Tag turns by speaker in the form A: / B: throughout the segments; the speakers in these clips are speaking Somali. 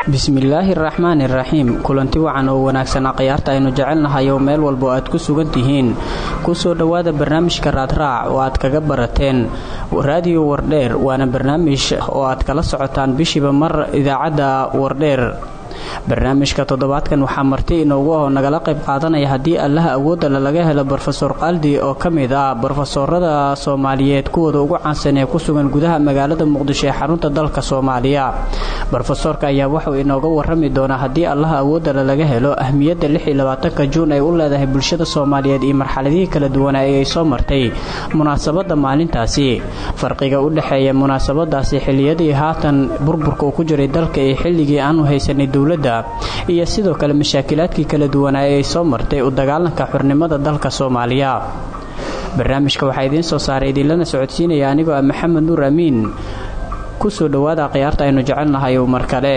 A: bismillaahi araxmaan iraxiim kulanti wacan oo wanaagsan akhyaarta aynu jecelnahay oo meel walba oo aad ku sugan tihiin kusoo dhowaada barnaamijka raadraac oo aad kaga barateen raadiyo wardheer waana barnaamij oo aad kala socotaan bishiiba mar idaacadda wardheer barnaamijka toddobaadkan waxaa marti inoogu aho nagala qayb qaadanaya haddii allaha awoodala laga helo brofesor qaldi oo ka mid ah brofesorada soomaaliyeed kuwooda ugu caansan ee ku sugan gudaha magaalada muqdisho ee xarunta dalka soomaaliya brofesorka ayaa wuxuu inooga warami doonaa haddii allaha awoodala laga helo ahmiyadda lixiyolabaatanka juun ay u leedahay bulshada soomaaliyeed iyo marxaladihii kala duwanaa ee ay soo martay munaasabadda maalintaasi farqiga u dhexeeya munaasabadaasi xiliyadii haatan burburka uu ku jiray dalka iyo xilligii aanu haysanay dowladda iyo sidoo kale mashaakilaadkii kala duwanaa ee ay soo martay u dagaalanka xurnimada dalka soomaaliya barnaamijka waxaa idiin soo saaray idinlana socodsiinaya anigoo ah maxamed nuur amiin ku soo dhowaada akhyaarta aynu jecelnahay mar kale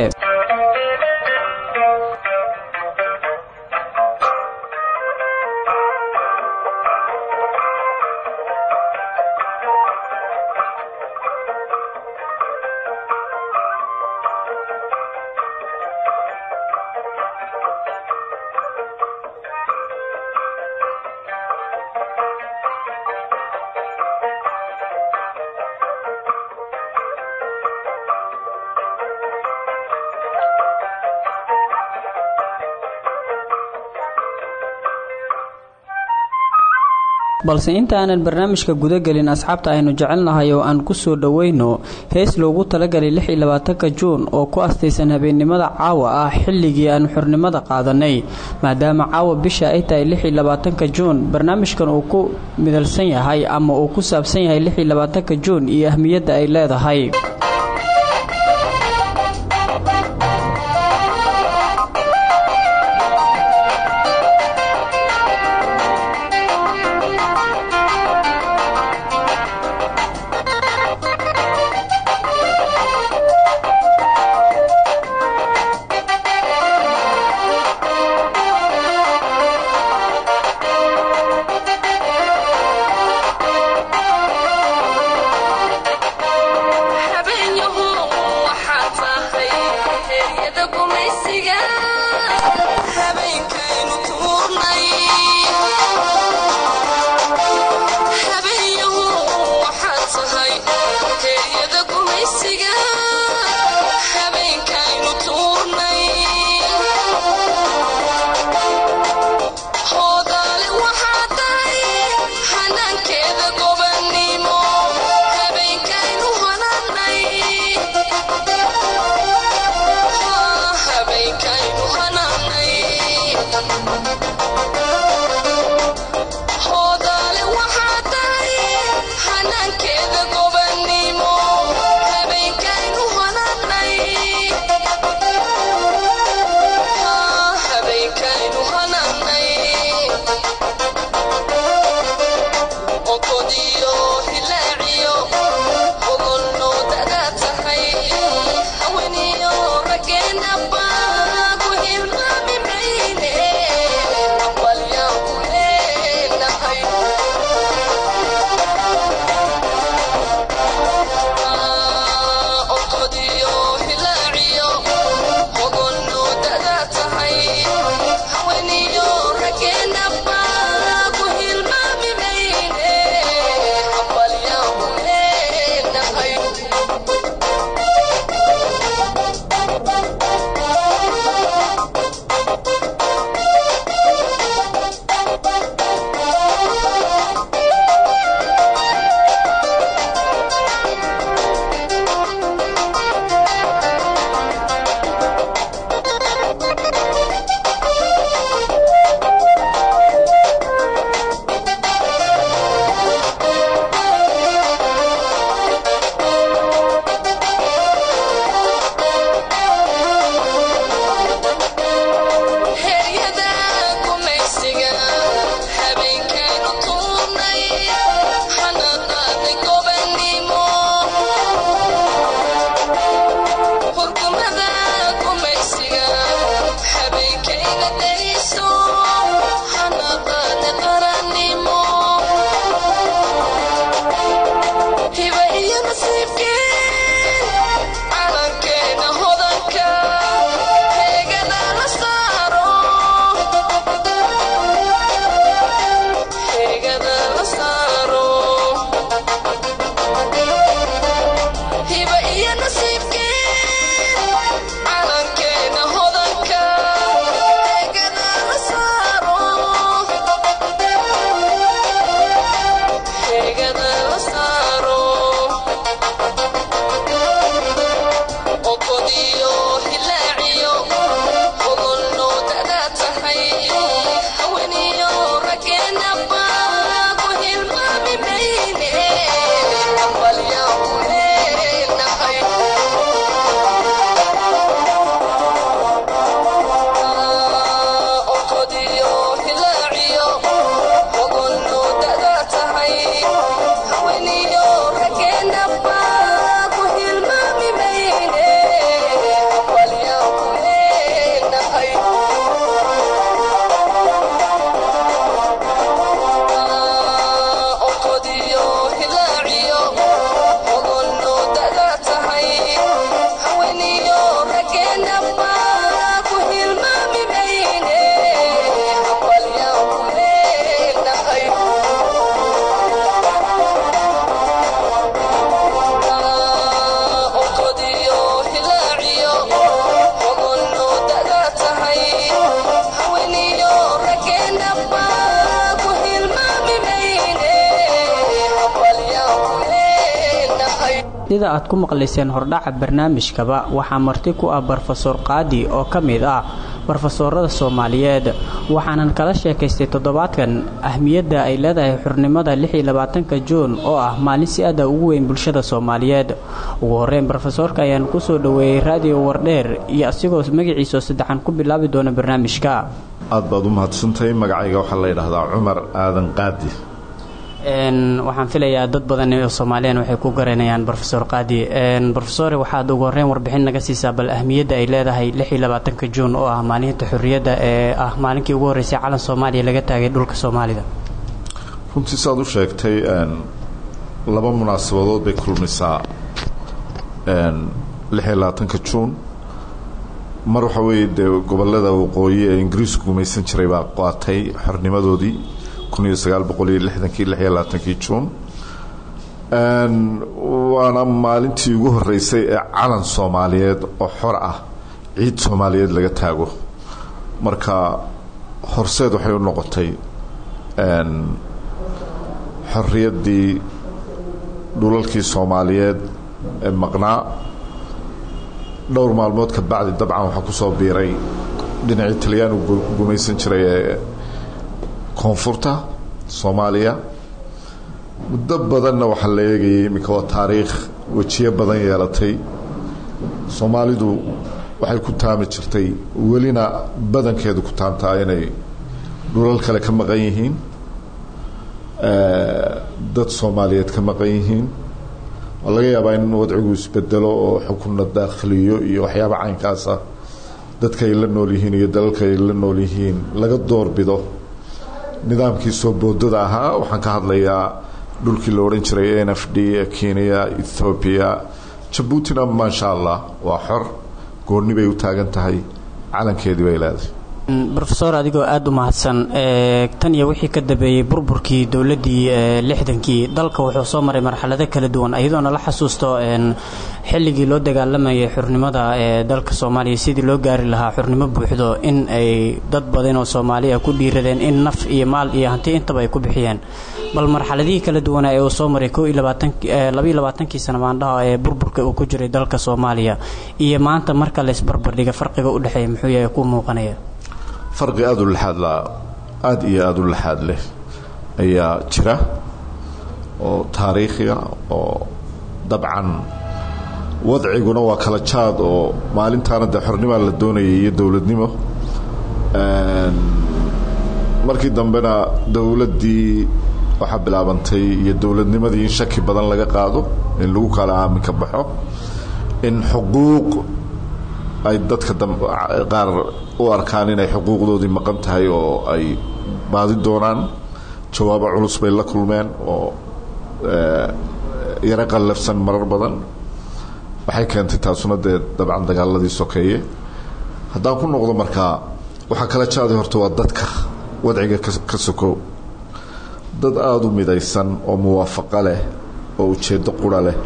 A: balse inta aanan barnaamijka gudagelin asxaabta aynu jecelnahay oo aan ku soo dhoweyno hees loogu talagalay lixiyolabaatanka juun oo ku astaysan habeennimada caawa ah xilligii aanu xurnimada qaadanay maadaama caawa bisha ay tahay lixiyolabaatanka juun barnaamijkan uu ku midalsan yahay ama uu ku saabsan yahay lixiyolabaatanka juun iyo ahmiyadda ay leedahay
B: Habeenkaynu
A: sida aad ku maqlayseen hordhaca barnaamijkaba waxaa marti ku ah brofesor qaadi oo ka mid ah brofesoorada soomaaliyeed waxaanan kala sheekaystay toddobaadkan ahmiyadda ay leedahay xurnimada ka juun oo ah maalin si aada ugu weyn bulshada soomaaliyeed ugu horeyn brofesoorka ayaan kusoo dhoweeyey raadiyo wardheer iyo asigoo magaciisao saddexan ku bilaabi doona barnaamijka
B: aad baad u mahadsantahay magacayga waxaa la yidhaahdaa cumar aadan qaadi
A: waxaan filayaa dad badan oo soomaaliyan waxay ku garanayaan rofesor qaadi rofesore waxaad ugu horeyn warbixin naga siisaa bal ahmiyadda ay leedahay ka juun oo ah maalinta xurriyadda ee ah maalinkii ugu horreysay calan soomaaliya laga taagay dhulka soomaalida
B: runtii saad u sheegtay laba munaasabadood bay kulmisaa ka juun mar waxa weeye dee gobolada waqooyi ee ingiriisku gumaysan jiray baa qaatay xornimadoodii juun waana maalintii ugu horeysay ee calan soomaaliyeed oo xor ah ciid soomaaliyeed laga taago marka horseed waxay u noqotay xorriyaddii dhulalkii soomaaliyeed ee maqnaa dhowr maalmood ka bacdi dabcan waxaa kusoo biiray dhinacii talyaanu gumaysan jiray ee koonfurta soomaaliya muddo badanna waxaa la eegayay iminka waa taariikh wejiyo badan yeelatay soomaalidu waxay ku taami jirtay welina badankeedu ku taamtaa inay dhulal kale ka maqan yihiin dad soomaaliyeed ka maqan yihiin waa laga yaabaa in wadcigu isbedelo oo xukunna daakhiliyo iyo waxyaaba caynkaasa dadka ay la nool yihiin iyo dalalka ay la nool yihiin laga doorbido nidaamkii soo boodada ahaa waxaan ka hadlayaa dhulkii la odhan jiray n f d kenya ethoobiya jabuutina maasha allah waa xor goonni bay u taagan tahay calankeedii bay leedahay
A: rofesor adigoo aada u mahadsan tan iyo wixii ka dambeeyey burburkii dowladdii lixdankii dalka wuxuu soo maray marxalado kala duwan iyadoona la xasuusto xilligii loo dagaalamayay xurnimada ee dalka soomaaliya sidii loo gaari lahaa xurnimo buuxdo in ay dad badan oo soomaaliya ku dhiiradeen in naf iyo maal iyo hanti intaba ay ku bixiyeen bal marxaladihii kala duwanaa ee uu soo maray kii sana maandhaha ee burburka uu ku jiray dalka soomaaliya iyo maanta marka laysbarbardhiga farqiga u dhexeeya muxuu yahay ku muuqanaya
B: farqi aada u laxaad la aada iyo aada u laxaad leh ayaa jira oo taariikhiga oo dabcan wadciguna waa kala jaad oo maalintaana dee xornimaa la doonayay iyo dowladnimo markii dambena dowladdii waxaa bilaabantay iyo dowladnimadii in shaki badan laga qaado in lagu kala aaminka baxo in xuquuq ay dadka qaar u arkaan inay xuquuqdoodii maqan tahay oo ay baadi doonaan jawaabo culus bay la kulmeen oo yaro qallafsan marar badan waxay keentay taasuna dee dabcan dagaaladii sokeeye haddaan ku noqdo markaa waxaa kala jaaday horta waa dadka wadciga ka sokow dad aada u midaysan oo muwaafaqo leh oo ujeeddo qura leh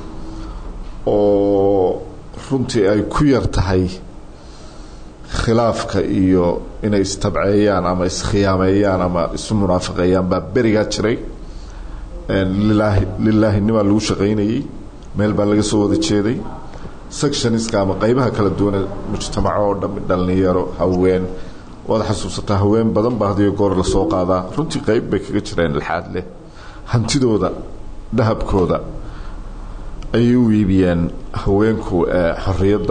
B: oo runtii ay ku yar tahay khilaafka iyo inay istabceeyaan ama iskhiyaameeyaan ama isu munaafaqeeyaan baa berigaa jiray lilaahi lilaahi nimaa lagu shaqaynayey meel baa laga soo wada jeeday sectioniska ama qaybaha kala duwane mujtamaco oo dhami dhallinyaro haween waad xasuusataa haween badan baa hadiyo goor lasoo qaadaa runtii qayb bay kaga jireen alxaad leh hantidooda dahabkooda ayay u iibiyeen haweenku xorriyadda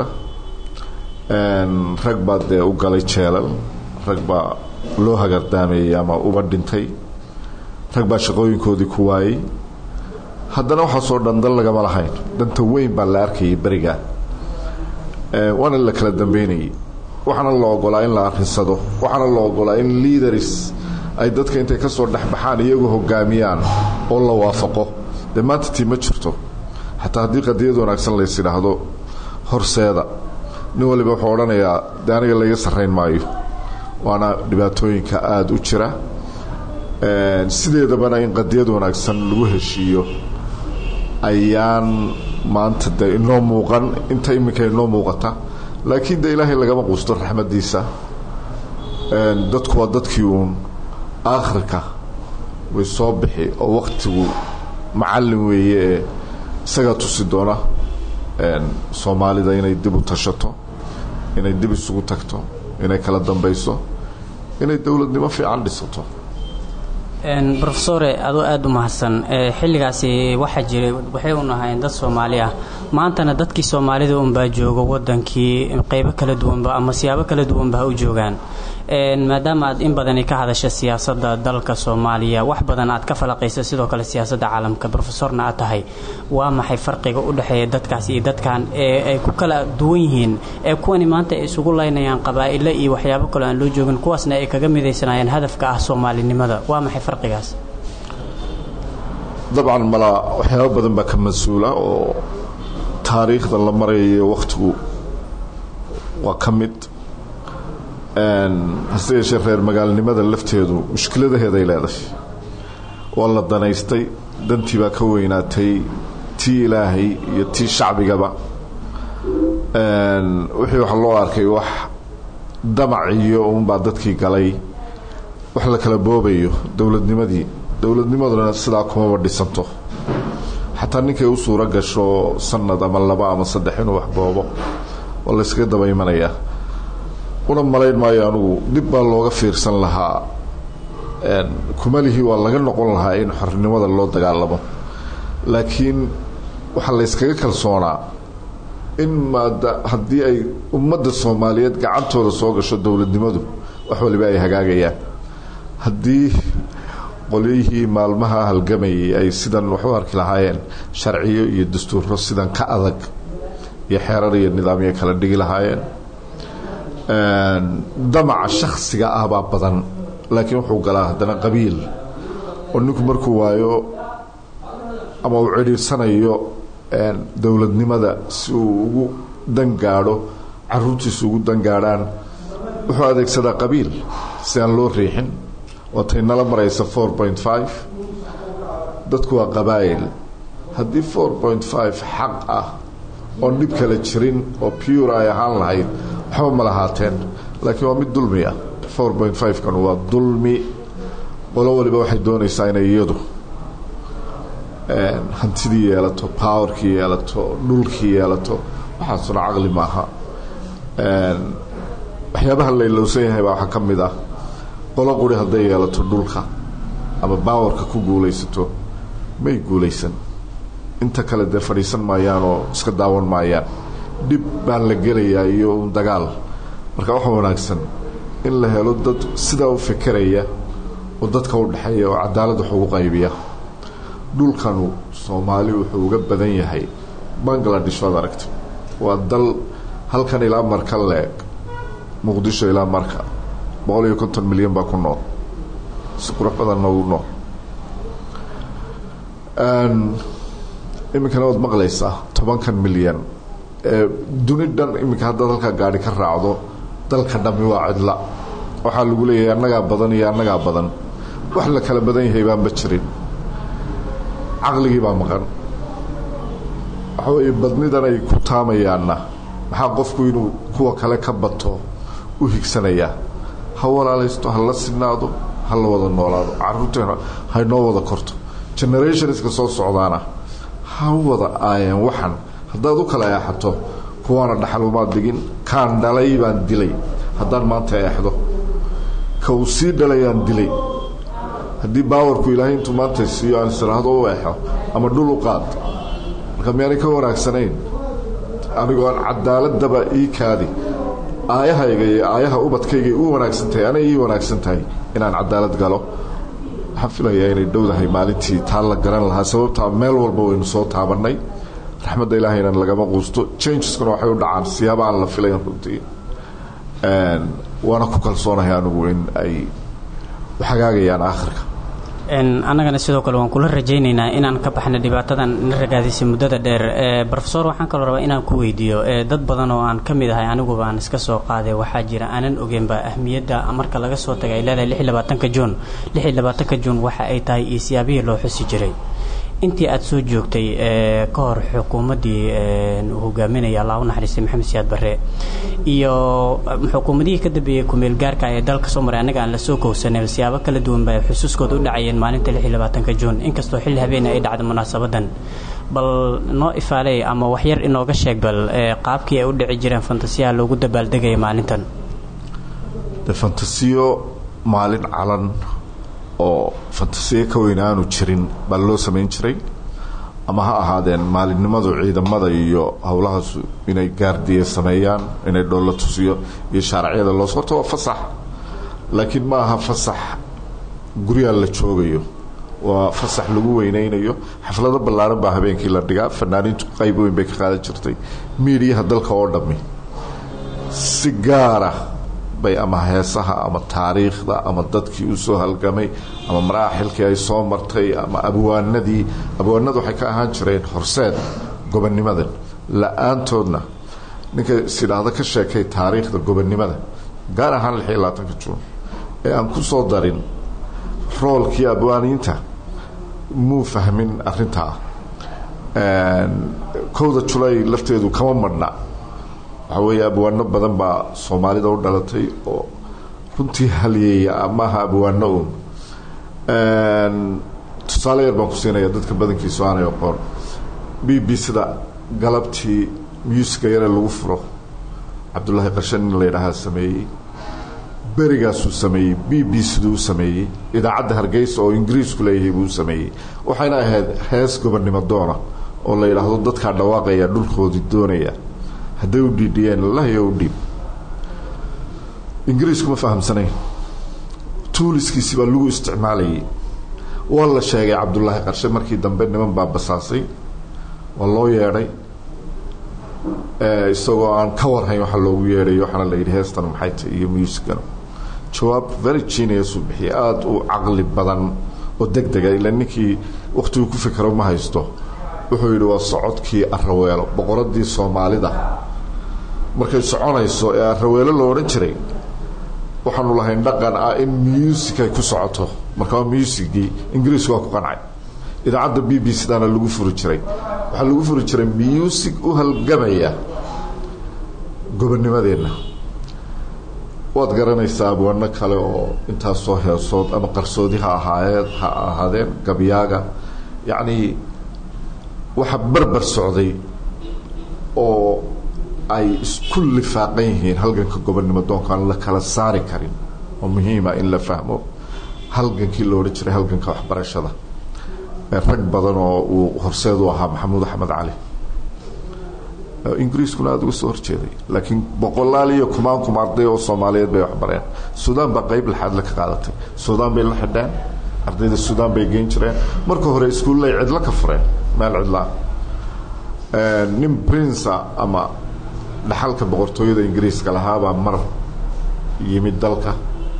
B: rag baa dee u galay jeelal rag baa loo hagardaameeyey ama uba dhintay rag baa shaqooyinkoodii ku waayey haddana waxaasoo dhan dan lagama lahayn danta weyn baa la arkayay berigaa waana la kala dambeynayay waxaana la ogolaa in la arinsado waxaana la ogolaa in leaders ay dadka intay ka soo dhexbaxaan iyagu hogaamiyaan oo la waafaqo dee maanta tii ma jirto xataa haddii qadiyad wanaagsan lays idhaahdo horseeda nin waliba wuxuu odhanayaa de aniga layga sarrayn maayo waana dhibaatooyinka aada u jira sideedabana in qadiyad wanaagsan lagu heshiiyo ayaan maanta de inoo muuqan inta iminka inoo muuqata laakiin de ilaahay lagama quusto raxmadiisa dadku waa dadkii uun aakhirka way soo bixi oo waktigu macallin weeye ee isagaa tusi doona soomaalida inay dib u tashato inay dib isugu tagto inay kala dambayso inay dowladnimo fiican dhisato
A: rofesore adoo aada u mahadsan xilligaasi waxaa jiray waxay un ahayn dad soomaali ah maantana dadkii soomaalida unbaa joogo wadankii qeybo kala duwanba ama siyaabo kala duwanba ha u joogaan maadaama aad in badani ka hadasha siyaasadda dalka soomaaliya wax badan aad ka falaqaysa sidoo kale siyaasadda caalamka rofesorna aad tahay waa maxay farqiga u dhexeeya dadkaas iyo dadkan ee ay ku kala duwan yihiin ee kuwani maanta ay isugu laynayaan qabaa'ilo iyo waxyaabo kaloo aan loo joogin kuwaasna ay kaga midaysanayaan hadafka ah soomaalinimada waa maxay farqigaas
B: dabcan mala waxyaabo badan baa ka mas-uula oo taariikhda la marayayo wakhtigu waa ka mid hase yeeshee reer magaalnimada lafteedu mushkiladaheeday leedahay waa la danaystay dantii baa ka weynaatay tii ilaahay iyo tii shacbigaba wixii waxa loo arkay wax damac iyo uunbaa dadkii galay wax la kala boobayo dowladnimadii dowladnimaduna sidaa kumaba dhisanto xataa ninkay u suuro gasho sanad ama laba ama saddex inuu wax boobo waa layskaga daba imanayaa una malayn maayo anugu dib baa looga fiirsan lahaa kumalihii waa laga noqon lahaa in xornimada loo dagaalamo laakiin waxaa layskaga kalsoonaa in maada haddii ay ummadda soomaaliyeed gacantooda soo gasho dowladnimadu wax waliba ay hagaagayaan haddii qolyihii maalmaha halgamayay ay sidan wax u arki lahaayeen sharciyo iyo dastuuro sidan ka adag iyo xeerar iyo nidaamyo kala dhigi lahaayeen damaca shaksiga ah baa badan laakiin wuxuu galaa haddana qabiil oo ninku markuu waayo ama uu cidhiirsanayo dowladnimada si uu ugu dangaadho caruurtiisu ugu dangaadhaan wuxuu adeegsadaa qabiil si aan loo riixin waatay nala maraysa four point five dadku waa qabaa'il haddii four point five xaq ah oon dhib kala jirin oo pure ay ahaan lahayd waxba ma lahaateen laakiin waa mid dulmi ah four point five kan waa dulmi qolo waliba waxay doonaysaa inay iyadu hantidii yeelato powerkii yeelato dhulkii yeelato waxaasuna caqli maaha waxyaabaha laylowsan yahay baa waxaa ka mid ah qolo quri hadday yeelato dhulka ama baawarka ku guulaysato may guulaysan inta kale dee fadhiisan maayaan oo iska daawan maayaan dhib baan la gelayaa iyo un dagaal marka waxaa wanaagsan in la helo dad sidaa u fekeraya oo dadka u dhexeeya oo cadaalad wax ugu qaybiya dhulkanu soomaali wuxuu uga badan yahay bangladesh waad aragta waa dal halkan ilaa marka leeg muqdisho ilaa marka boqol iyo konton milyan baa ku nool si qurux badan noogu nool iminkana waad maqlaysaa tobankan milyan ee duni dhan iminka haddaad halkaa gaari ka raacdo dalka dhammi waa cidla waxaa lagu leeyahay annagaa badan iyo annagaa badan wax la kala badan yahay baanba jirin caqligii baa maqan waxa weeye badnidan ay ku taamayaanna maxaa qofku inuu kuwa kale ka bato u higsanayaa ha walaalaysto ha la sinaado ha la wada noolaado caruurteena haynoo wada korto generationska soo socdaana ha wada aayeen waxan haddaad u kala eexato kuwaana dhaxalumaad digin kaan dhalay baan dilay haddaan maanta eexdo ka uu sii dhalayaan dilay haddii baawarku ilaahay intuu maanta siiyo aan istiraahdo u eexo ama dhul u qaad marka miyaanay ka wanaagsanayn anigoo aan cadaaladaba ii kaadi aayahayga iyo aayaha ubadkayga u wanaagsan tahay anay ii wanaagsan tahay inaan cadaalad galo waxaan filayaa inay dhowdahay maalintii taa la garan lahaa sababtaa meel walba waynu soo taabannay raxmadda ilaahayna lagama quusto changeskuna waxay u dhacaan siyaaba aan la filayn runtii waana ku kalsoonahay anigu in ay hagaagayaan aakhirka
A: annagana sidoo kale waan kula rajaynaynaa inaan ka baxna dhibaatadan na ragaadisay muddada dheer rofesor waxaan kaloo rabaa inaan ku weydiiyo dad badan oo aan ka mid ahay aniguba aan iska soo qaaday waxaa jira aanan ogeynba ahmiyadda marka laga soo tagay ay leedahay lix iyo labaatanka juun lix iyo labaatanka juun waxa ay tahay iyo siyaabihii loo xusi jiray intii aada soo joogtay ka hor xukuumaddii uu hogaaminaya allah u naxariistay maxamed siyaad barre iyo xukuumadihii ka dambeeyey kumeel gaarka ee dalka soo maray annaga aan la soo kowsanay siyaabo kala duwan ba xusuuskooda u dhacayeen maalinta lix iyo labaatanka juun inkastoo xilli habeena ay dhacdo munaasabadan bal noo ifaaley ama waxyar inooga sheeg bal qaabkii ay u dhici jireen fantasiyaha loogu dabaaldegaya maalintan
B: de fantasiyo maalin calan oo fantasiyo ka weyn aanu jirin baa loo samayn jiray ama ha ahaadeen maalinimadu ciidamada iyo howlahaasu inay gaardiye sameeyaan inay dhoollo tusiyo iyo shaaracyada loos horta waa fasax laakiin ma aha fasax guryaa la joogayo waa fasax lagu weynaynayo xaflado ballaaran baa habeenkii la dhigaa fanaaniintu qayb weyn bay ka qaadan jirtay miidiyaha dalka oo dhammi si gaara bay ama heesaha ama taariikhda ama dadkii u soo halgamay ama maraaxilkii ay soo martay ama abwaanadii abwaanadu waxay ka ahaan jireen horseed gobonnimadan la-aantoodna ninka isidhaahdo ka sheekay taariikhda gobonnimada gaar ahaan lix iyo labaatanka juun ee aan ku soo darin roolkii abwaaniinta muu fahmin arintaa kowda julay lafteedu kama madhna waxaa weeye abwaano badan baa soomaalida u dhalatay oo runtii halyeeya amaha abwaano un tusaale yar baan ku siinaya dadka badankiisu aanay aqoon b b sida galabtii muusiga yare lagu furo cabdullaahi qarshan in la yidhaahaa sameeyey berigaasuu sameeyey b b siduu u sameeyey idaacadda hargeysa oo ingiriisku leeyahay buu u sameeyey waxayna ahayd hees gobonnimo doona oo la yidhaahdo dadkaa dhawaaqaya dhulkoodii doonaya hadday u dhiidhiyeen lahiyo u dhiib ingiriisku ma fahamsanayn tuuliskiisi baa lagu isticmaalayay waa la sheegay cabdullaahi qarshe markii dambe niman baa basaasay waa loo yeedhay isagoo aan ka warhayn waxaa loogu yeedhay waxaana la yidhi heestan maxay tahy iyo muusigana jawaab very genius uu bixiyay aada u caqli badan oo deg dega ila ninkii wakhtiguu ku fikero ma haysto wuxuu yidhi waa socodkii araweelo boqoradii soomaalida markay soconayso ee araweelo lo odhan jiray waxaanu lahayn dhaqan ah in music ay ku socoto marka waa musigii ingiriisku waa ku qancay idaacadda b b cdana lagu furi jiray waxaa lagu furi jiray music u halgamaya gobonnimadeenna waad garanaysaa abwaano kale oo intaasoo heesood ama qarsoodi ha ahaayeed ha ahaadeen gabyaaga yacnii waxa barbar socday oo ay isku lifaaqan yihiin halganka gobonnimo doonka aan la kala saari karin oo muhiima in la fahmo halgankii lo odhan jiray halganka waxbarashada rag badan oo uu horseed u ahaa maxamuud axmed cali ingiriiskuna aada uga soo horjeeday laakiin boqolaal iyo kumaan kuma arday oo soomaaliyeed bay waxbareen suudaan baa qeyb laxaad la ka qaadatay suudaan bay la xidheen ardayda suudaan bay geyn jireen marka hore iskuullay cidlo ka fureen meel cidlaa nin princa ama dhaxalka boqortooyada ingiriiska lahaabaa mar yimid dalka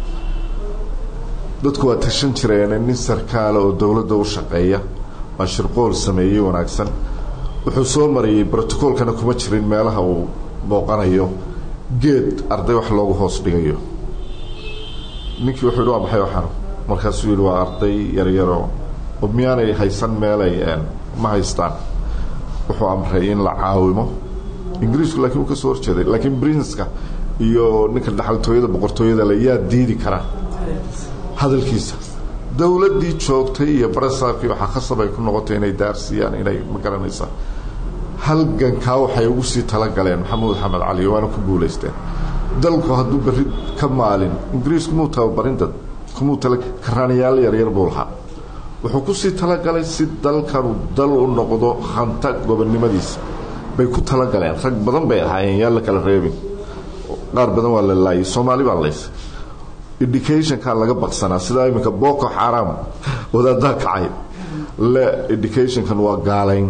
B: dadku waa tashan jireen nin sarkaala oo dowladda u shaqeeya waa shirqool sameeyey wanaagsan wuxuu soo marayay brotocoolkana kuma jirin meelaha uu booqanayo geed arday wax loogu hoos dhigayo ninkii wuxuu yidhi waa maxay waxaan markaasuu yidhi waa arday yaryaroo oo miyaanay haysan meelay ma haystaan wuxuu amray in la caawimo ingiriisku laakiin uu ka soo horjeeday laakiin brinceka iyo ninka dhaxaltooyada boqortooyada le yaa diidi kara hadalkiisa dowladdii joogtay iyo barasaabkii waxaa khasab ay ku noqotay inay daarsiiyaan inay ma garanaysaa halgankaa waxay ugu sii talagaleen maxamuud xamed cali waana ku guulaysteen dalku hadduu berri ka maalin ingiriisku muu tababarin dad kumuu tala karaanayaal yaryar buu lahaa wuxuu kusii talagalay si dalkanu dal u noqdo hanta gobonnimadiisa bay ku talagaleen rag badan bay ahaayeen yaan la kala reebin qaar badan waa la laayay soomaali baa laysay educationkaa laga baqsanaa sidaa iminka boko xaram wadaadaa kacay le educationkan waa gaalayn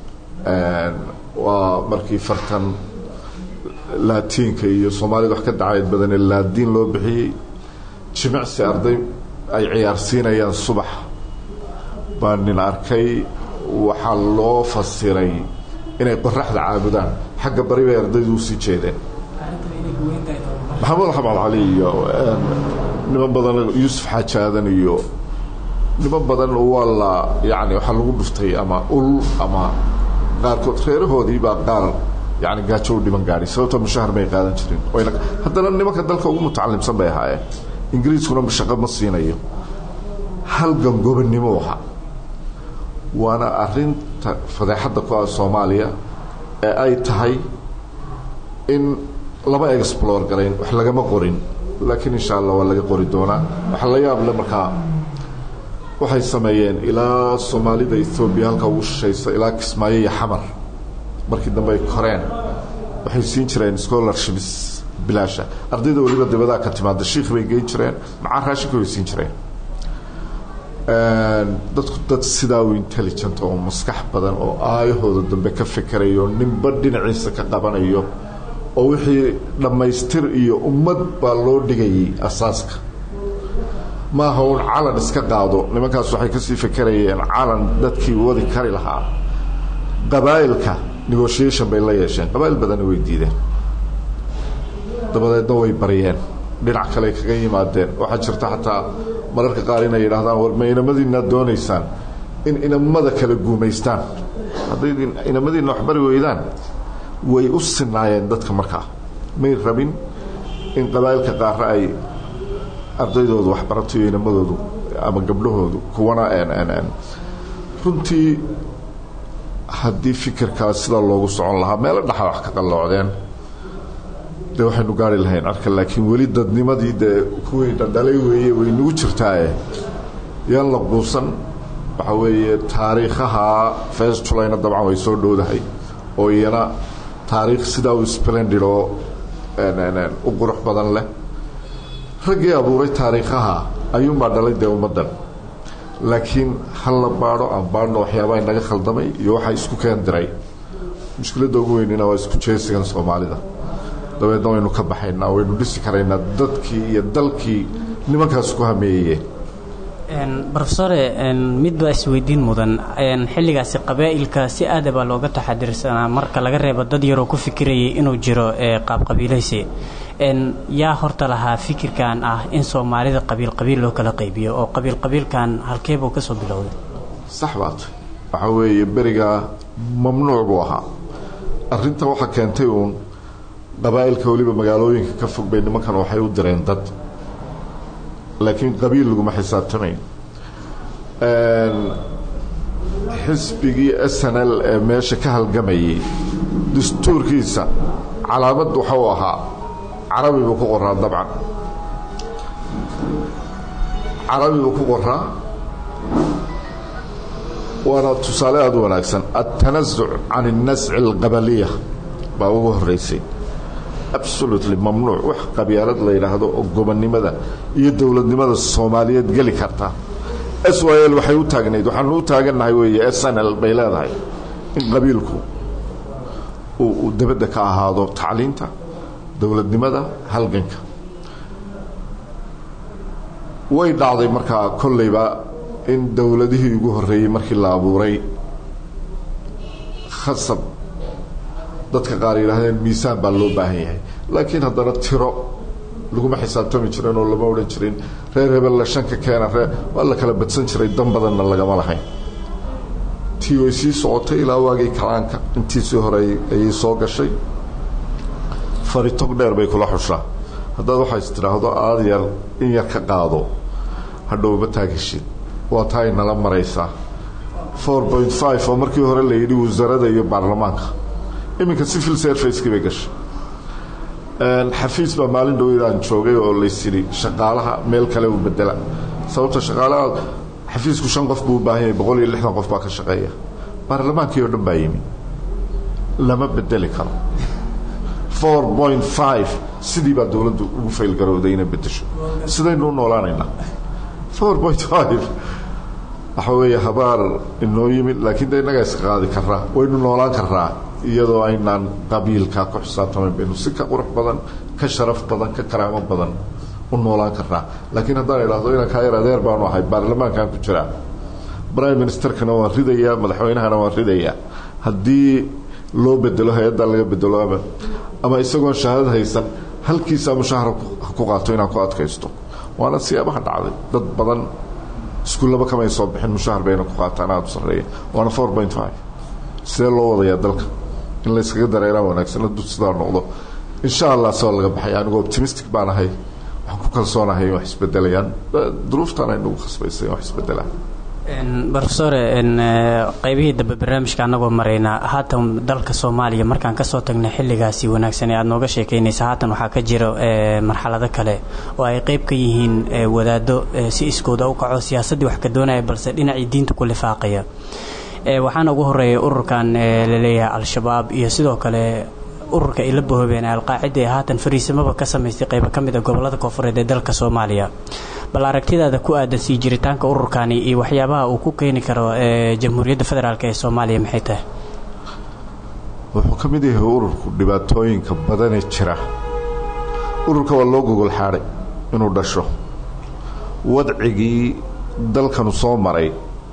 B: waa markii fartan laatiinka iyo soomaalida wax ka dacayd badanee laadiin loo bixiyey jimicsi arday ay ciyaarsiinayaan subax baa nin arkay waxaa loo fasiray inay qoraxda caabudaan xagga bari bay ardaydu usii jeedeen maxamuud xamed cali iyo niman badan yuusuf xaajaadan iyo niman badan waa la yani waxaa lagu dhuftay ama ul ama qaarkood reerahoodii baa qaar yani gaajo u dhiman gaadhay sababtoo mushahar may qaadan jirin haddana nimanka dalka ugu mutacalimsan bay ahaayeen ingiriiskuna shaqo ma siinayo halgan gobonnimo ahaa waana arinta fadeexadda ku ah soomaaliya ee ay tahay in lama explore garayn wax lagama qorin laakiin insha allah waa laga qori doonaa waxa la yaab le markaa waxay sameeyeen ilaa soomaalida ethoobiya halka ugu shishaysa ilaa kismaayo iyo xamar markii dambe ay koreen waxay siin jireen scholarships bilaasha ardayda weliba dibadaha ka timaada shiikh bay geyn jireen macaa raashinka way siin jireen dadku dad sidaa u intelligent oo maskax badan oo aayahooda dambe ka fikerayo ninba dhinaciisa ka qabanayo oo wixii dhammaystir iyo ummad baa loo dhigayay asaaska maaha uun calan iska qaado nimankaas waxay kasii fikerayeen calan dadkii wadi kari lahaa qabaa'ilka negotiation bay la yeesheen qabaa'il badanna way diideen dabadeedna way baryeen dhinac kale kaga yimaadeen waxaa jirta xataa mararka qaar inay yidhaahdaan war ma inamadiinaad doonaysaan in inamada kala guumaystaan hadday inamadiina waxbari weydaan way u sinaayeen dadka markaa may rabin in qabaa'ilka qaara ay ardaydoodu waxbarato iyo inamadoodu ama gabdhahoodu kuwana runtii haddii fikirkaas sidaa loogu socon lahaa meelo dhaxa wax ka qalloocdeen dee waxaynu gaari lahayn arka laakiin weli dadnimadii dee kuwii dhadhalay weeye way nagu jirtaaye yaan la quusan waxaa weeye taariikhaha first julayna dabcan way soo dhowdahay oo iyana taariikh sidaa u splendid oo u qurux badan leh raggii abuuray taariikhaha ayuunbaa dhalay dee ummaddan laakiin hal la baadho aan baadhno waxyaabaha inaga khaldamay iyo waxaa isku keen diray mushkiladda ugu weynina waa isku jeesigan soomaalida dabeedna waynu ka baxaynaa waynu dhisi karaynaa dadkii iyo dalkii nimankaas ku hameeyeen
A: rofesore mid baa isweydiin mudan xilligaasi qabaa'ilka si aada baa looga taxadirsanaa marka laga reebo dad yaroo ku fikirayay inuu jiro qaabqabiilaysi yaa horta lahaa fikirkan ah in soomaalida qabiil qabiil loo kala qaybiyo oo qabiil qabiilkan halkeebuu ka soo bilowday
B: sax baat waxaa weeye berigaa mamnuuc buu ahaa arrinta waxaa keentay uun qabaa'ilka weliba magaalooyinka ka fog bay nimankan waxay u direen dad laakiin qabiil laguma xisaabtamayn xisbigii s n l ee meesha ka halgamayay dastuurkiisa calaamad waxa uu ahaa carabi buu ku qoraa dabcan carabi buu ku qoraa waana tusaale aada u wanaagsan altanasuc can الnasci اlqabaliya baa ugu horeysay absolutely mamnuuc wax qabyaalad la yidhaahdo oo gobonnimada iyo dowladnimada soomaaliyeed geli karta s y l waxay u taagnayd waxaanu u taagannahay weeye s n l bay leedahay in qabiilku uu dabadda ka ahaado tacliinta dowladnimada halganka way dhacday markaa kollayba in dowladihii ugu horreeyey markii la abuuray khasab dadka qaar yidhaahdeen miisaan baa loo baahan yahay laakiin haddana tiro laguma xisaabtami jirin oo lama odhan jirin reer hebel la shanka keena reer waa la kala badsan jiray dan badanna lagama lahayn tii way sii socotay ilaa waagii kacaanka intiisii hore ayay soo gashay faritog dheer bay kula xushaa haddaad waxaa is tidhaahdo aada yar in yar ka qaado hadhowma taagashid waa taa ay nala maraysaa four point five oo markii hore la yidhi wasaaradda iyo baarlamaanka iminka civil servicekii bay gashay xafiis baa maalin dhowidaan joogay oo laysidhi shaqaalaha meel kale u bedela sababta shaqaalaha xafiisku shan qof buu u baahan yahay boqol iyo lixdan qof baa ka shaqeeya baarlamaankii oo dhan baa yimi lama bedeli karo four point five sidii baa dowladdu ugu faylgarowday inay bedesho sidaynu u noolaanaynaa four point five waxa weeye habaar inoo yimid laakiin de innagaa iska qaadi karaa waynu noolaan karaa iyadoo aynaan qabiilkaa ku xisaabtamayn baynu si ka qurux badan ka sharaf badan ka karaamo badan u noolaan karnaa laakiin haddaan idhaahdo inaan kaa yar adeer baanu ahay baarlamaankan ku jiraa prime ministerkana waan ridayaa madaxweynahana waan ridayaa haddii loo bedelo hay-addaa laga bedelo ama ama isagoon shahaadad haysan halkiisaa mushahara ku qaato inaan ku adkaysto waana siyaabaha dhacday dad badan iskuullaba kamay soo bixin mushahar bayna ku qaataan aada u sarreeya waana four point five sidee loo wadayaa dalka in layskaga dareeraa wanaagsan hadduu sidaa noqdo insha allah soo laga baxay anigoo optimistic baan ahay waxaan ku kalsoonahay in wax isbedelayaan duruuftaan ay nagu khasbaysay in wax isbedelaan
A: rofesore qaybihii dambe barnaamijka anagoo maraynaa haatan dalka soomaaliya markaan kasoo tagnay xilligaasi wanaagsan ee aada nooga sheekeynaysa haatan waxaa ka jira marxalado kale oo ay qeyb ka yihiin wadaado si iskooda u kaco siyaasaddii wax ka doonaya balse dhinacii diinta ku lifaaqaya waxaana ugu horeeya ururkan laleeyahay al-shabaab iyo sidoo kale ururka ay la bahoobeen alqaacida ee haatan fariisamaba ka samaystay qaybo ka mid a gobolada koofureed ee dalka soomaaliya bal aragtidaada ku aadan sii jiritaanka ururkani iyo waxyaabaha uu ku keeni karo jamhuuriyadda federaalk ee soomaaliya maxay tahay
B: wuxuu ka mid yahay ururku dhibaatooyinka badanee jira ururka waa loo gogol xaadhay inuu dhasho wadcigii dalkanu soo maray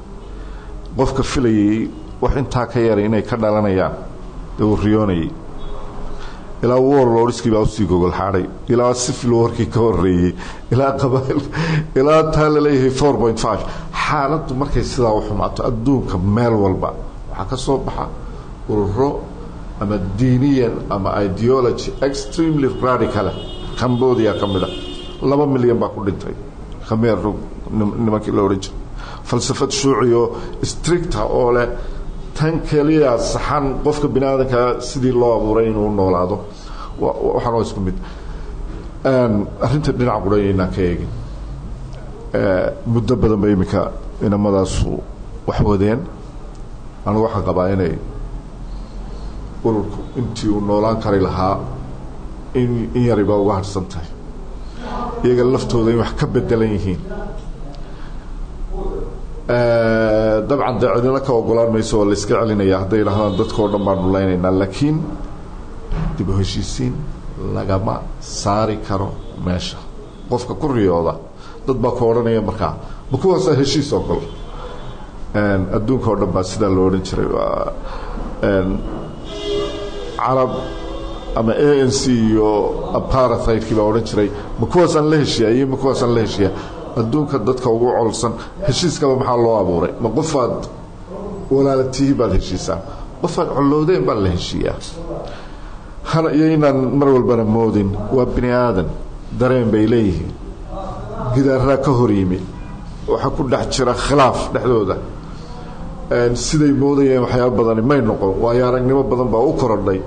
B: qofka filayay wax intaa ka yaray inay ka dhalanayaan dee uu riyoonayay ilaa warlordskii baa usii gogol xaadhay ilaa sifil warkii ka horeeyey ilaa qabail ilaa taa laleeyahay four point five xaaladdu markay sidaa u xumaato adduunka meel walba waxaa ka soo baxa ururo ama diiniyan ama ideology extremely radicala cambodia ka mid a laba milyan baa ku dhintay khameer nimankii la odhan jiray falsafad shuuciyo stricta oo leh tan keliya saxan qofka bini aadankaa sidii loo abuuray inuu noolaado waxaan waa isku mid arrinta dhinaca qurayaynaan ka eegin muddo badan ba iminka inamadaasu wax wadeen anigu waxaan qabaa inay ururku intii uu noolaan kari lahaa in in yariba uga harhsan tahay iyaga laftooda in wax ka bedelan yihiin dabcan dee cidina ka ogolaan mayso waa la iska celinaya hadday idhahdaan dadka oo dhan baan dhulaynaynaa laakiin dib u heshiisiin lagama saari karo meesha qofka ku riyooda dad baa ku odhanaya markaa ma kuwaasaa heshiis oo kale adduunka oo dhan baa sidaa loo odhan jiray waa carab ama a n c iyo aparathaydkii baa odhan jiray ma kuwaasaan la heshiyaa iyo ma kuwaasaan la heshiyaa adduunka dadka ugu colsan heshiiskaba maxaa loo abuuray ma qofaad walaalatihi baad heshiisaa qofaad collowdeen baa la heshiiyaa hana iyo inaan mar walbana moodin waa bini aadan dareen bay leeyihiin gidaaraa ka hor yimi waxaa ku dhex jira khilaaf dhexdooda siday moodayeen waxyaaba badani may noqon waayo aragnimo badan baa u korodhay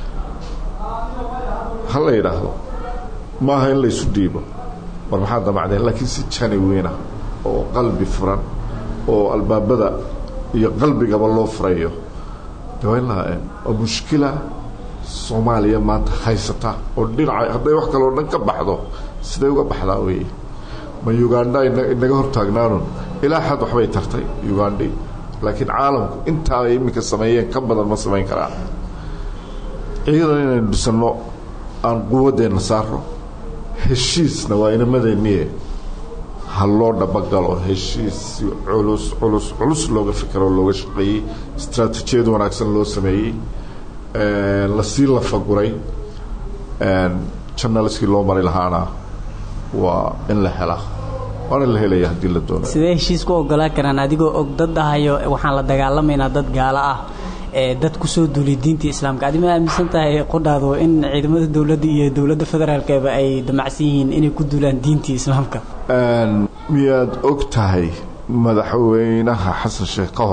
B: ha la yidhaahdo maaha in laysu dhiibo war maxaa damacdeen laakiin si janiwiina oo qalbi furan oo albaabada iyo qalbigaba loo furayo de waa in la waa mushkila soomaaliya maanta haysata oo dhinaca hadday wax kaloo dhan ka baxdo siday uga baxdaa weeye ma ugandha inaga hortaagnaanun ilaa xad waxbay tartay ugandhi laakiin caalamku intaa ay iminka sameeyeen ka badan ma samayn karaa ciidan inaynu dhisanno aan quwaddeenna saarno heshiisna waa inamadeenniye ha loo dhabagalo heshiis culus culus culus looga fikero looga shaqeeyey istraatijiyad wanaagsan loo sameeyey lasii lafaguray janaliskii loo mari lahaana waa in la helaa waana la helaya haddii la doonayo
A: sidee heshiis ku ogolaan karaan adigoo og dad ahayo waxaan la dagaalamaynaa dad gaalo ah ee dad kusoo duulay diinta islaamka adi ma aaminsan tahay qodhaadu in ciidamada dowladda iyo dowladda federaalkeeba ay damacsan yihiin inay ku duulaan diintii islaamka
B: miyaad og tahay madaxweynaha xasan sheekh ka hor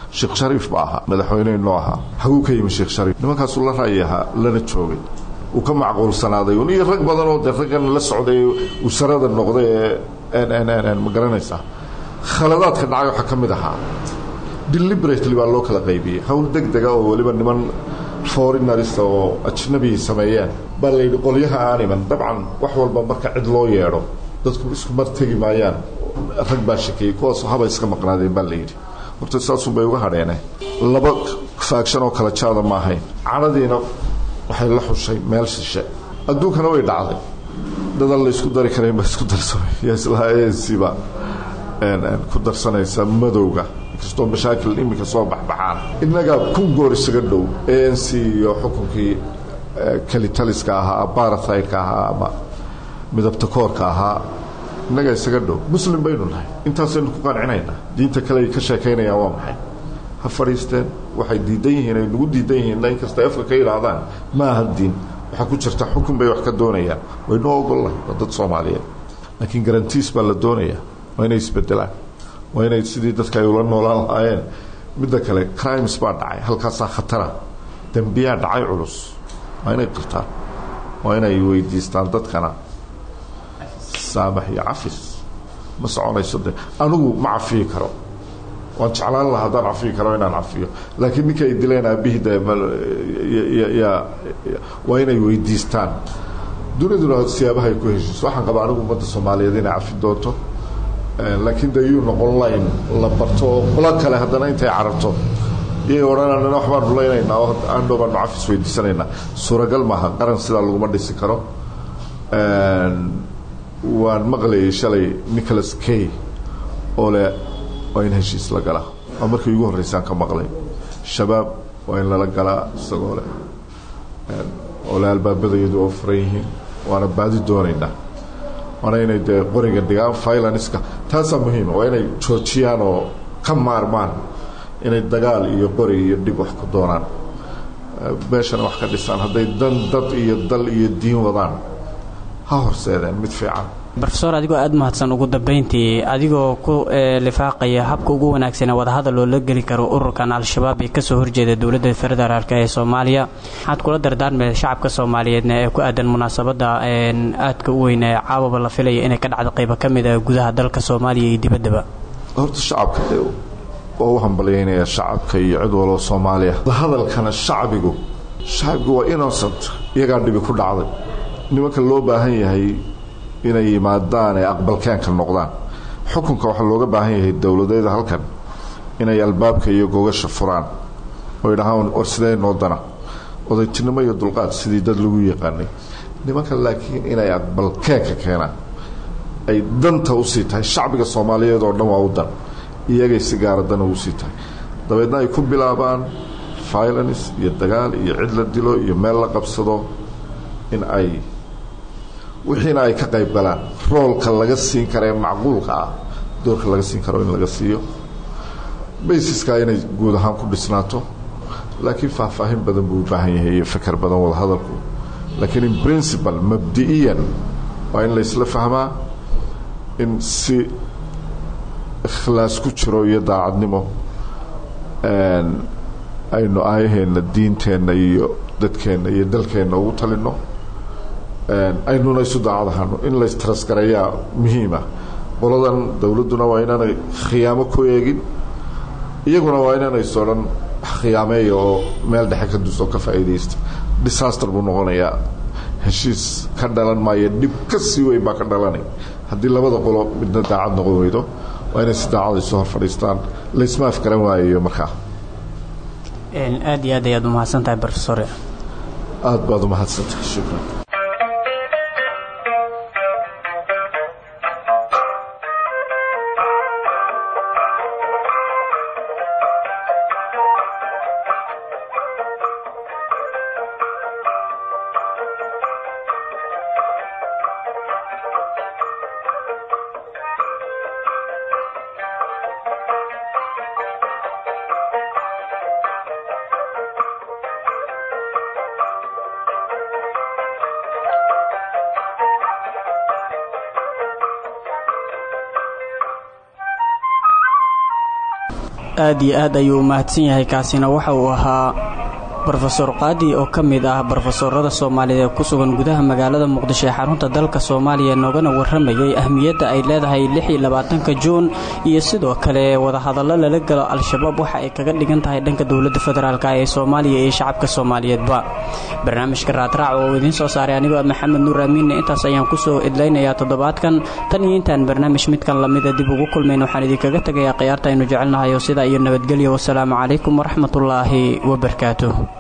B: sheekh shariif ba ahaa madaxweynehi noo ahaa haguu ka yimi sheekh shariif nimankaasuu la ra'yi ahaa lana joogay uu ka macquulsanaaday un iyo rag badan oo dee raggan la socday usarada noqday ee ma garanaysaa khaladaadka dhacay waxaa ka mid ahaa deliberately baa loo kala qaybiyey hawl deg dega oo weliba niman foreignarista oo ajnabi sameeyeen baa la yidhi qolyaha aan iman dabcan wax walba marka cid loo yeedho dadku isku mar tegi maayaan rag baa shakeeyey kuwaasoo haba iska maqnaadeen baa la yidhi horta saasun bay uga hadheene laba faagshan oo kala jaada ma ahayn cadhadiina waxay la xushay meel shishe adduunkana way dhacday dadan la isku dari karayn baa isku darsamay islaa anc-ba ku darsanaysa madowga inkastoo mashaakil iminka soo baxbaxaan innagaa kun goor isaga dhow a n c iyo xukunkii kelitaliska ahaa barathidka ahaa ama midabta koorka ahaa innagaa isaga dhow muslim baynu nahay intaasaynu ku qancinaynaa diinta kale ay ka sheekaynayaan waa maxay ha fadhiisteen waxay diidan yihiin ay nagu diidan yihiinna inkastay afka ka yidhaahdaan ma aha diin waxaa ku jirta xukun bay wax ka doonayaan waynoo ogollahay waa dad soomaaliyeed laakiin garantiis baa la doonayaa waa inay isbedelaan waa inay sidii dadka ay ula noolaan lahaayeen midda kale crimes baa dhacay halkaasaa khatara dembiyaa dhacay culus waa inay qirtaan waa inay weydiistaan dadkana saamax iyo cafis ma soconayso de anigu ma cafiyi karo waan jeclaan lahaa haddaan cafiyi karo inaan cafiyo laakiin ninka ay dileen aabihii de waa inay weydiistaan duniduna siyaabaha ay ku heshiiso waxaan qabaa anigu ummadda soomaaliyeed inay cafi doonto laakiin de yuu noqon layn la barto oo qolo kale haddana intay carabto iyay odhananana wax baan rulaynaynaa oo aandhow baanu cafis weydiisanaynaa suuragal maaha qaran sidaa laguma dhisi karo waan maqlayay shalay nicholas kay oo leh waa in heshiis la galaa waa markii ugu horreysaan ka maqlay shabaab waa in lala galaa isagoo leh oo le albaabadayadu oo furan yihiin waana baadi doonaynaa waana inay dee qoriga dhigaan violaniska taasaa muhiima waa inay joojiyaan oo ka maarmaan inay dagaal iyo qori iyo dhib wax ku doonaan meeshana wax ka dhisaan hadday dan dad iyo dal iyo diin wadaan ha horseedeen mid fiican
A: rofesor adigoo aada mahadsan ugu dambeyntii adigoo ku lifaaqaya habka ugu wanaagsan ee wadahadal loola geli karo ururkan al-shabaab ee kasoo horjeeda dowladda federaalk ee soomaaliya waxaad kula dardaarmee shacabka soomaaliyeedna ee ku aadan munaasabada aadka u weyn ee caawaba la filaya inay ka dhacdo qaybo ka mid a gudaha dalka soomaaliya iyo dibaddaba
B: horta shacabka waa u hambalyaynaya shacabka iyo cid waloo soomaaliya hadalkana shacbigu shacbigu waa innocent iyagaa dhibi ku dhacday nimanka loo baahan yahay inay yimaadaan ee aqbalkeenka noqdaan xukunka waxaa looga baahan yahay dowladeeda halkan inay albaabka iyo gogasha furaan oo idhahaan war sidee noo dana odaytinimo iyo dulqaad sidii dad lagu yaqaanay nimanka laakiin inay aqbalkeenka keenaan ay danta usii tahay shacbiga soomaaliyeed oo dhan waa u dan iyagay si gaara dana usii tahay dabeedna ay ku bilaabaan violence iyo dagaal iyo cid la dilo iyo meel la qabsado in ay wixiina ay ka qayb galaan roolka laga siin kara ee macquulka ah doorka laga siin karo in laga siiyo baysiska inay guud ahaan ku dhisnaato laakiin faahfaahin badan buu u baahan yahay iyo feker badan wada hadalku laakiin in principal mabdi'iyan waa in laysla fahmaa in si ikhlaas ku jiro iyo daacadnimo aynu aayaheenna diinteenna iyo dadkeenna iyo dalkeenna ugu talino aynuna isu daacadahano in laystrasgarayaa muhiima qoladan dowladduna waa inaanay khiyaamo ku eegin iyaguna waa inaanayso dhan khiyaameeya oo meel dhexe ka dus oo ka faa'iidaysta disaster buu noqonayaa heshiis ka dhalan maayo dhib ka sii weyn baa ka dhalanay haddii labada qolo midna daacad noqon weydo waa inay si daacad isu hor fadhiistaan laysma afgaran waayayo markaa
A: aad iyo aad ayaad umahadsan tahay rofesore
B: aad baad umahadsantahay shukran
A: aad iyo aad ayuu u mahadsan yahay kaasina waxa uu ahaa rofeor qaadi oo ka mid ah brofesorada soomaaliyeed ee ku sugan gudaha magaalada muqdisho ee xarunta dalka soomaaliya noogana waramayay ahmiyadda ay leedahay ka juun iyo sidoo kale wadahadallo lala galo al-shabaab waxa ay kaga dhigan tahay dhanka dowladda federaalk ee soomaaliya iyo shacabka soomaaliyeedba barnaamijka raadraac oo idiin soo saaray anigoo maxamed nuur amiinne intaas ayaan kusoo idlaynayaa toddobaadkan tan iyo intaan barnaamij midkan lamida dib ugu kulmayn waxaan idinkaga tegayaa khiyaarta aynu jecelnahay oo sidaa iyo nabadgelyo wasalaamu calaykum waraxmatullaahi wabarakaatuh